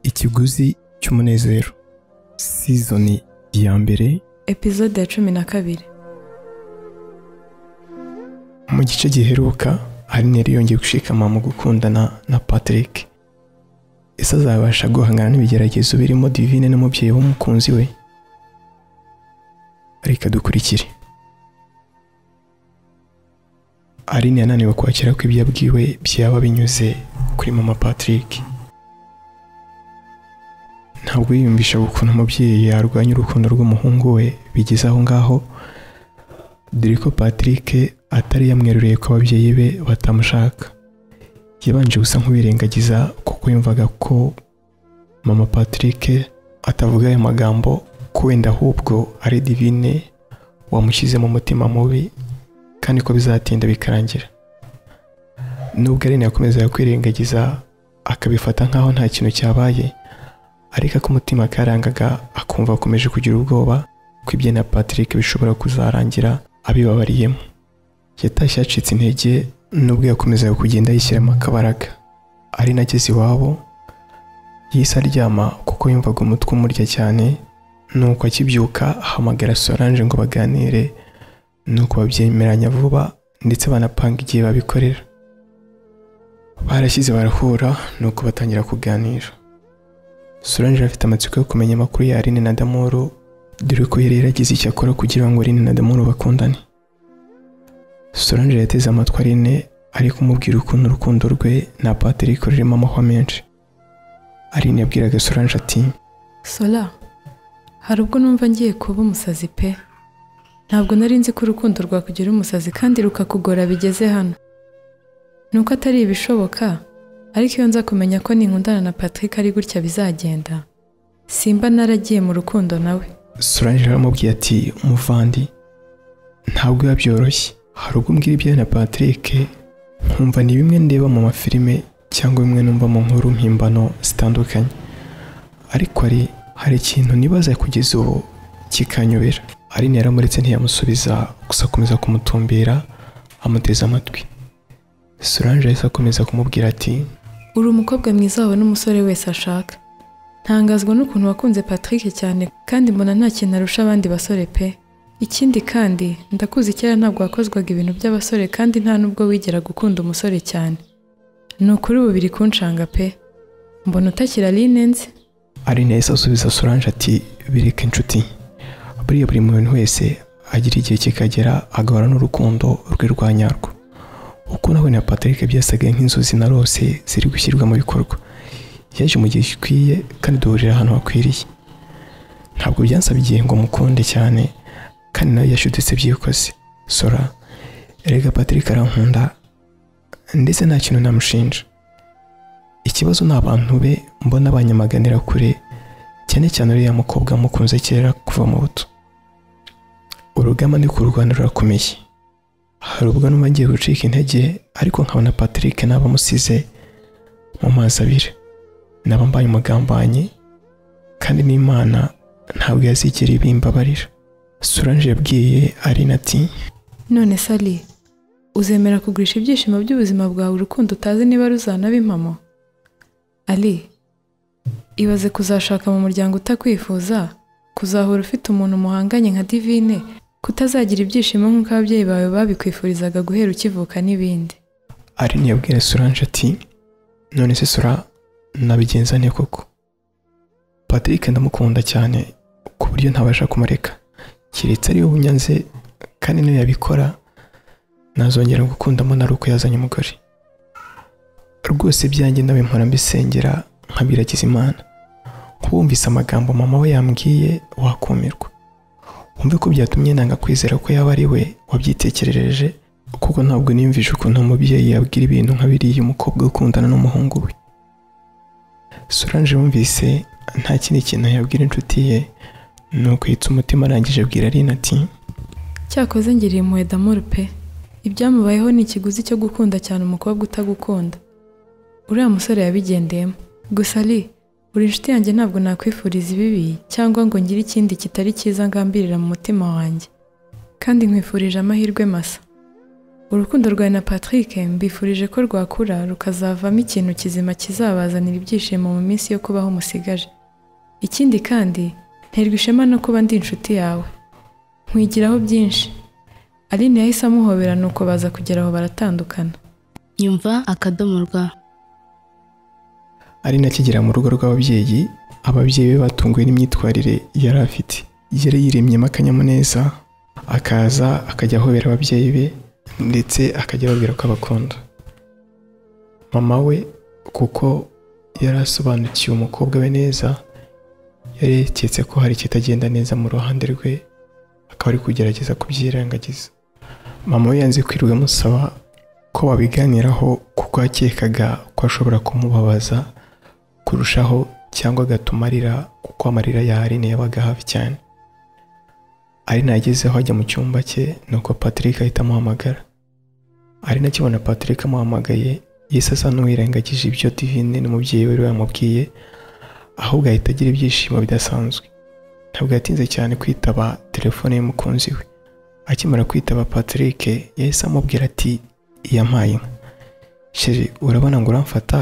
ikiguzi cy'umunezero sizoni ya mbere epizode ya cumi na kabiri mu gice giheruka harineri yongeye gushikama mu gukundana na patrick ese azabasha guhangana n'ibigeragezo birimo divine n'umubyeyi w'umukunzi we reka dukurikire aline yananiwe kwakira ko ibyo abwiwe byaba binyuze kuri mama patrick ntabwo yiyumvishaga ukuntu umubyeyi yarwanya urukundo rw'umuhungu we bigeze aho ngaho dore ko patrick atari yamweruriye ko ababyeyi be batamushaka yabanje gusa nk'uwirengagiza kuko yumvaga ko mama patrick atavuga ayo magambo ko wenda ahubwo ari divine wamushyize mu mutima mubi kandi ko bizatinda bikarangira nubwo ari yakomezaga kwirengagiza akabifata nk'aho nta kintu cyabaye ariko ko umutima karangaga akumva akomeje kugira ubwoba ko ibye na patrick bishobora kuzarangira abibabariyemo yatashye yacitse intege nubwo yakomezaga kugenda yishyiramo akabaraga ari nageze iwabo yahise aryama kuko yumvaga umutwe umurya cyane nuko akibyuka ahamagara solange ngo baganire nuko babyemeranya vuba ndetse banapanga igihe babikorera barashyize barahura nuko batangira kuganira Solange afite amatsiko yo kumenya amakuru ya Aline na Damoro dore ko yari yaragize icyo akora kugira ngo Aline na Damoro bakundane Solange yateze amatwi Aline ari kumubwira ukuntu urukundo rwe na Patrick rurimo amahwa menshi Aline yabwiraga Solange ati sola hari ubwo numva ngiye kuba umusazi pe ntabwo nari nzi ko urukundo rwakugira umusazi kandi rukakugora bigeze hano nuko atari ibishoboka ariko iyo nza kumenya ko ninkundana na patrick ari gutya bizagenda simba naragiye mu rukundo nawe Solange aramubwiye ati umuvandi ntabwo biba byoroshye hari ubwo mbwira ibyawe na Patrick nkumva ni bimwe ndeba mu mafilime cyangwa bimwe numva mu nkuru mpimbano zitandukanye ariko hari hari ikintu nibaza kugeza ubu kikanyobera Aline yaramuretse ntiyamusubiza gusa akomeza kumutumbira amuteze amatwi Solange yahise akomeza kumubwira ati uri umukobwa mwiza wawe n'umusore wese ashaka ntangazwa n'ukuntu wakunze patrick cyane kandi mbona nta kintu arusha abandi basore pe ikindi kandi ndakuzi kera ntabwo wakozwaga ibintu by'abasore kandi nta nubwo wigera gukunda umusore cyane ni ukuri ubu biri kunshanga pe mbona utakira Aline nzi Aline yahise asubiza Solange ati bireke inshuti buriya buri muntu wese agira igihe kikagera agahura n'urukundo rwe rwa nyarwo uko nawe na Patrick byasaga nk'inzozi na rose ziri gushyirwa mu bikorwa yaje mu gihe gikwiye kandi duhurira ahantu hakwiriye ntabwo byansabye ngo mukunde cyane kandi nawe yashuditse byikoze sora erega Patrick arankunda ndetse nta kintu namushinja ikibazo ni abantu be mbona banyamaganira kure cyane cyane uriya mukobwa mukunze kera kuva mu buto urugamba ni kurwana rurakomeye hari ubwo numva ngiye gucika intege ariko nkabona Patrick naba amusize mu mazi abiri naba mbaye umugambanyi kandi n'imana ntabwo yazigera ibimbabarira Solange yabwiye Aline ati none sali uzemera kugurisha ibyishimo by'ubuzima bwawe urukundo utazi niba ruzanaba impamo ali ibaze kuzashaka mu muryango utakwifuza kuzahora ufite umuntu muhanganye nka divine kutazagira ibyishimo nk'uko ababyeyi bawe babikwifurizaga guhera ukivuka n'ibindi Aline yabwira Solange ati none se Sora nabigenza nte koko Patrick ndamukunda cyane ku buryo ntabasha kumureka keretse ariwe bunyanze kandi niyo yabikora nazongera gukundamo na uko yazanye umugore rwose byanjye nawe mpora mbisengera nkabiragiza imana nk'uwumvise amagambo mama we yambwiye wakumirwa wumve ko byatumye nanga kwizera ko yaba ari we wabyitekerereje kuko ntabwo niyumvisha ukuntu umubyeyi yabwira ibintu nka biriya umukobwa ukundana n'umuhungu we Solange yumvise nta kindi kintu yabwira inshuti ye nuko yitsa umutima arangije abwira Aline ati cyakoze ngiriye impuhwe damoro pe ibyamubayeho ni ikiguzi cyo gukunda cyane umukobwa utagukunda uriya musore yabigendeyemo gusa ali uri inshuti yanjye ntabwo nakwifuriza ibibi cyangwa ngo ngire ikindi kitari cyiza ngambirira mu mutima wanjye kandi nkwifurije amahirwe masa urukundo rwawe na patrick mbifurije ko rwakura rukazavamo ikintu kizima kizabazanira ibyishimo mu minsi yo kubaho musigaje ikindi kandi nterwa ishema no kuba ndi inshuti yawe nkwigiraho byinshi aline yahise amuhobera nuko baza kugera aho baratandukana nyumva akadomo rwa ari nakigera mu rugo rw'ababyeyi ababyeyi be batunguwe n'imyitwarire yari afite yari yiremyemo akanyamuneza akaza akajya ahobera ababyeyi be ndetse akajya ababwira ko abakunda mama we kuko yari asobanukiwe umukobwa we neza yareketse ko hari ikitagenda neza mu ruhande rwe akaba ari kugerageza kubyirengagiza mama we yanze kwirirwa amusaba ko babiganiraho kuko yakekaga ko ashobora kumubabaza kurushaho cyangwa agatuma arira kuko amarira ya Aline yabaga hafi cyane Aline yagezeho ajya mu cyumba cye nuko Patrick ahita amuhamagara Aline akibona Patrick amuhamagaye yahise asa n'uwirengagije ibyo Divine n'umubyeyi we yamubwiye ahubwo ahita agira ibyishimo bidasanzwe ntabwo yatinze cyane kwitaba telefone y'umukunzi we akimara kwitaba Patrick yahise amubwira ati yampaye inka sheri urabona ngo uramfata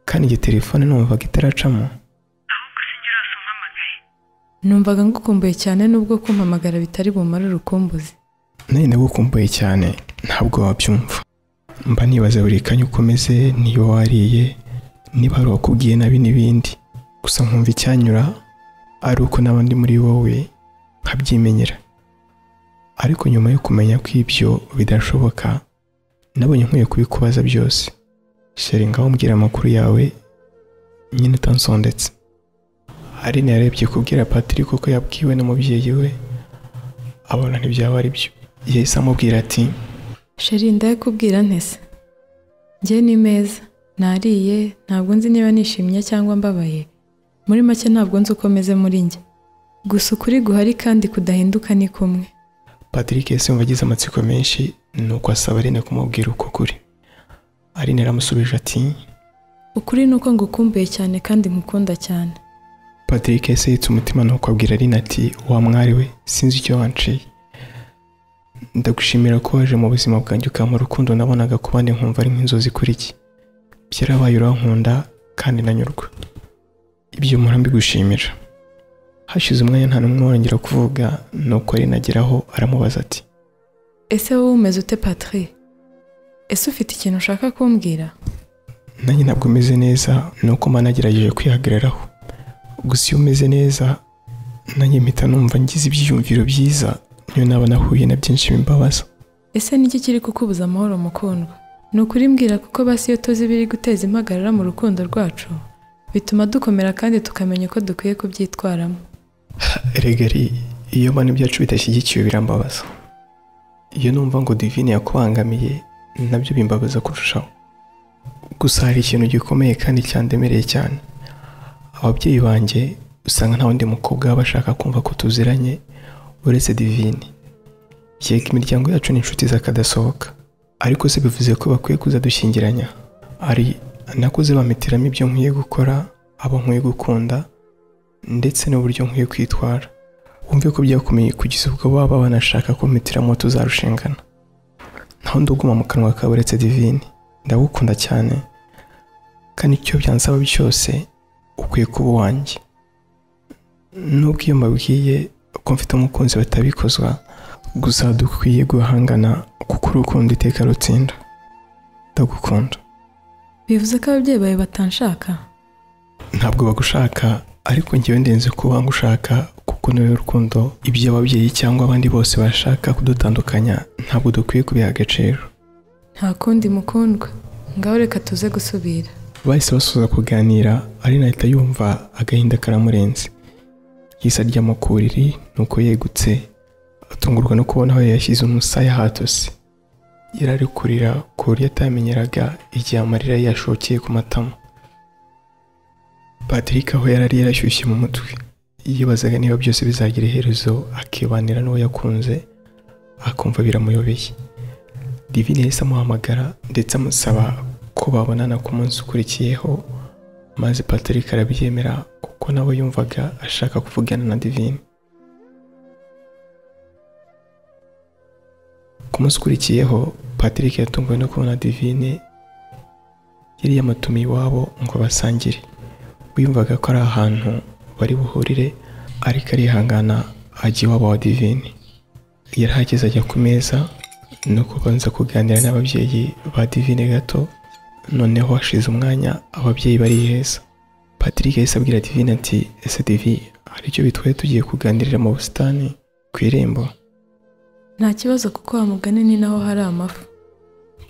kandi iyi telefone numvaga itaracamo numvaga ngukumbuye cyane nubwo kumpamagara bitari bumare urukumbuzi nanjye ndagukumbuye cyane ntabwo wabyumva mba nibaza buri kanya uko umeze niyo wariye niba hari uwakubwiye nabi n'ibindi gusa nkumva icyanyura ari uko n'abandi muri wowe nkabyimenyera ariko nyuma yo kumenya ko ibyo bidashoboka nabonye nkwiye kubikubaza byose sheri ngaho mbwira amakuru yawe nyine utansondetse Aline yarebye kubwira Patrick ko yabwiwe n'umubyeyi we abona ntibyaba ari byo yahise amubwira ati sheri ndayakubwira ntese njye ni meza nariye ntabwo nzi niba nishimye cyangwa mbabaye muri make ntabwo nzi uko meze muri njye gusa ukuri guhari kandi kudahinduka ni kumwe Patrick yahise yumva agize amatsiko menshi nuko asaba Aline kumubwira uko kuri Aline aramusubije ati ukuri ni uko ngukumbuye cyane kandi nkukunda cyane Patrick yahise yitse umutima nuko abwira Aline ati wa mwari we sinzi icyo wanciye ndagushimira ko waje mu buzima bwanjye ukampa urukundo nabonaga ku bandi nkumva ari nk'inzozi kuri iki byarabaye urankunda kandi nanyurwa ibyo mpora mbigushimira hashize umwanya nta n'umwe wongera kuvuga nuko Aline ageraho aramubaza ati ese wowe umeze ute patri ese ufite ikintu ushaka kumbwira nanjye ntabwo umeze neza ni uko mba nagerageje kwihagararaho gusa iyo umeze neza nanjye mpita numva ngize ibyiyumviro byiza niyo naba nahuye na byinshi bimbabaza ese niki kiri kukubuza amahoro mukundwa ni ukuri mbwira kuko basi iyo tuzi ibiri guteza impagarara mu rukundo rwacu bituma dukomera kandi tukamenya uko dukwiye kubyitwaramo regari iyo mbona ibyacu bidashyigikiwe birambabaza iyo numva ngo divine yakubangamiye nabyo bimbabaza kurushaho gusa hari ikintu gikomeye kandi cyandemereye cyane ababyeyi banjye usanga nta wundi mukobwa baba bashaka kumva ko tuziranye uretse divine yego imiryango yacu ni inshuti zakadasohoka ariko se bivuze ko bakwiye kuzadushyingiranya ari nakuze bampitiramo ibyo nkwiye gukora abo nkwiye gukunda ndetse n'uburyo nkwiye kwitwara wumve ko byakomeye kugeza ubwo baba banashaka ko mpitiramo tuzarushingana nta wundi uguma mu kanwa kawe uretse divine ndagukunda cyane kandi icyo byansaba cyose ukwiye kuba uwanjye nubwo iyo mbabwiye ko mfite umukunzi batabikozwa gusa dukwiye guhangana kuko urukundo iteka rutsinda ndagukunda bivuze ko ababyeyi bawe batanshaka ntabwo bagushaka ariko ngewe ndenze ko bangushaka kuko niwe rukundo ibyo ababyeyi cyangwa abandi bose bashaka kudutandukanya ntabwo dukwiye kubiha agaciro nta kundi mukundwa ngaho reka tuze gusubira bahise basoza kuganira ari ahita yumva agahinda karamurenze yahise aryama ku buriri nuko yegutse atungurwa no kubona aho yashyize umusaya hatose yari ari kurira ku buryo atamenyeraga igihe amarira yashokeye ku matama Patrick aho yari ari yarashyushye mu mutwe yibazaga niba byose bizagira iherezo akibanira n'uwo yakunze akumva biramuyobeye divine yahise amuhamagara ndetse amusaba ko babonana ku munsi ukurikiyeho maze Patrick arabyemera kuko nawe yumvaga ashaka kuvugana na divine ku munsi ukurikiyeho patrick yatunguwe no kubona divine yari yamatumiye iwabo ngo basangire wiyumvaga ko ari ahantu bari buhurire ariko arihangana ajya iwabo wa divine yarahageze ajya ku meza no kubanza kuganira n'ababyeyi ba divine gato noneho hashize umwanya ababyeyi bariheza patrick yahise abwira divine ati ese divi hari icyo bitwaye tugiye kuganirira mu busitani ku irembo nta kibazo kuko wamugane ni naho hari amafu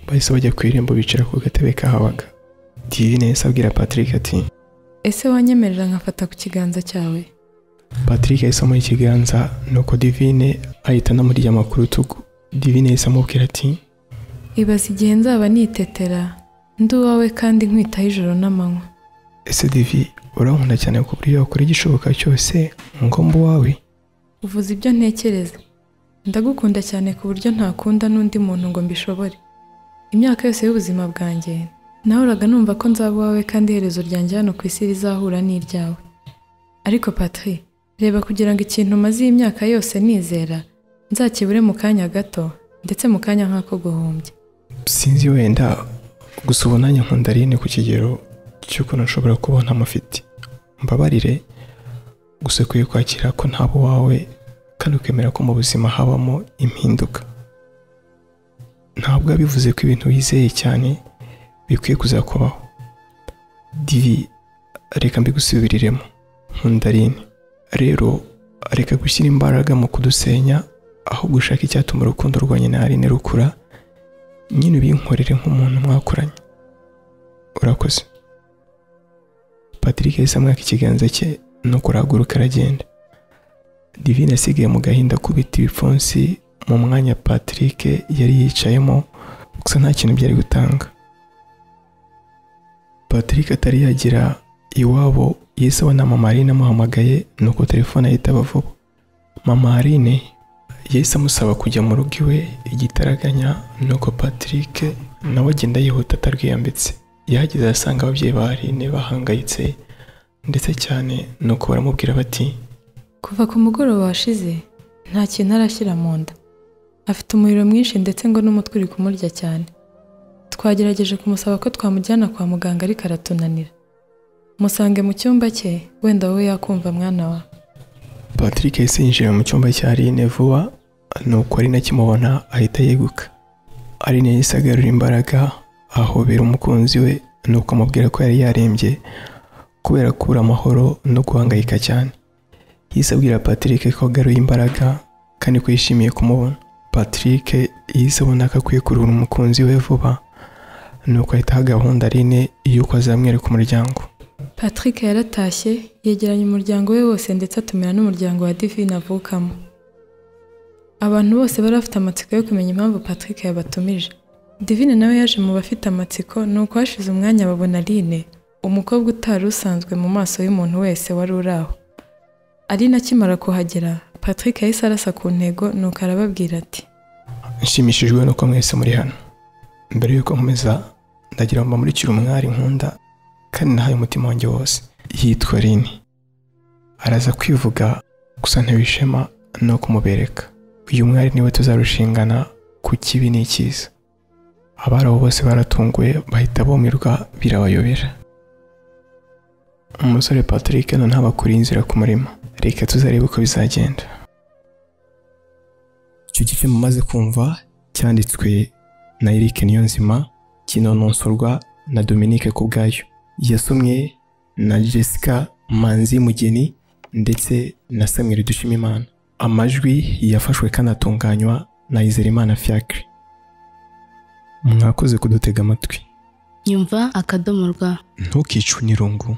bahise bajya ku irembo bicara ku gatebe kahabaga divine yahise abwira patrick ati ese wanyemerera nkafata ku kiganza cyawe Patrick yahise amuha ikiganza nuko divine ahita anamuryama ku rutugu divine yahise amubwira ati ibaza igihe nzaba nitetera ndi uwawe kandi nkwitaho ijoro n'amanywa ese divi urankunda cyane ku buryo wakora igishoboka cyose ngo mbe uwawe uvuze ibyo ntekereza ndagukunda cyane ku buryo ntakunda n'undi muntu ngo mbishobore imyaka yose y'ubuzima bwanjye nahoraga numva ko nzaba uwawe kandi iherezo ryanjye hano ku isi rizahura n'iryawe ariko patri reba kugira ngo ikintu maze iyi myaka yose nizera nzakibure mu kanya gato ndetse mu kanya nk'ako guhumbya sinzi wenda gusa ubu nanjye nkunda Aline ku kigero cy'ukuntu nshobora kubona amufite mbabarire gusa ukwiye kwakira ko ntaba uwawe kandi ukemera ko mu buzima habamo impinduka ntabwo bivuze ko ibintu wizeye cyane bikwiye kuzakubaho divi reka mbigusubiriremo nkunda Aline rero reka gushyira imbaraga mu kudusenya aho gushaka icyatuma urukundo rwa nyina Aline rukura nyine ubinkorere nk'umuntu mwakoranye urakoze patrick yahise amwaka ikiganza cye no kurahaguruka aragenda divine asigaye mu gahinda kubita ibipfunsi mu mwanya patrick yari yicayemo gusa nta kintu byari gutanga patrick atari yagira iwabo yahise abona mama Aline amuhamagaye nuko telefone ahita aba vuba mama Aline yahise amusaba kujya mu rugo iwe igitaraganya nuko patrick nawe agenda yihuta atarwiyambitse yahageze asanga ababyeyi ba Aline bahangayitse ndetse cyane nuko baramubwira bati kuva ku mugoroba washize nta kintu arashyira mu nda afite umuriro mwinshi ndetse ngo n'umutwe uri kumurya cyane twagerageje kumusaba ko twamujyana kwa muganga ariko aratunanira musange mu cyumba cye wenda wowe yakumva mwana wa patrick yahise yinjira mu cyumba cya Aline vuba nuko Aline akimubona ahita yeguka Aline yahise agarura imbaraga ahobera umukunzi we nuko amubwira ko yari yarembye kubera kubura amahoro no guhangayika cyane yahise abwira patrick ko agaruye imbaraga kandi ko yishimiye kumubona patrick yahise abona ko akwiye kuruhura umukunzi we vuba nuko ahita aha gahunda Aline y'uko azamwereka umuryango patrick yaratashye yegeranya umuryango we wose ndetse atumira n'umuryango wa divine avukamo abantu bose bari bafite amatsiko yo kumenya impamvu patrick yabatumije divine nawe yaje mu bafite amatsiko ni uko hashize umwanya babona aline umukobwa utari usanzwe mu maso y'umuntu wese wari uri aho aline akimara kuhagera patrick yahise arasa ku ntego nuko arababwira ati nshimishijwe nuko mwese muri hano mbere y'uko nkomeza ndagira ngo mbamurikire umwari nkunda kandi nahaye umutima wanjye wose yitwa Aline araza kwivuga gusa ntibishema no kumubereka uyu mwari niwe tuzarushingana ku kibi n'ikiza abari aho bose baratunguye bahita bumirwa birabayobera umusore patrick noneho abakuriye inzira ku murima reka tuzarebe uko bizagenda icyo gice mumaze kumva cyanditswe na Eric Niyonzima kinononsorwa na Dominique Kubwayo yasomwe na Jessica Manzi Mugeni ndetse na Samuel Dushimimana amajwi yafashwe kanatunganywa na Izerimana Fiacre mwakoze kudutega amatwi nyumva akadomo rwa ntukicwe n'irungu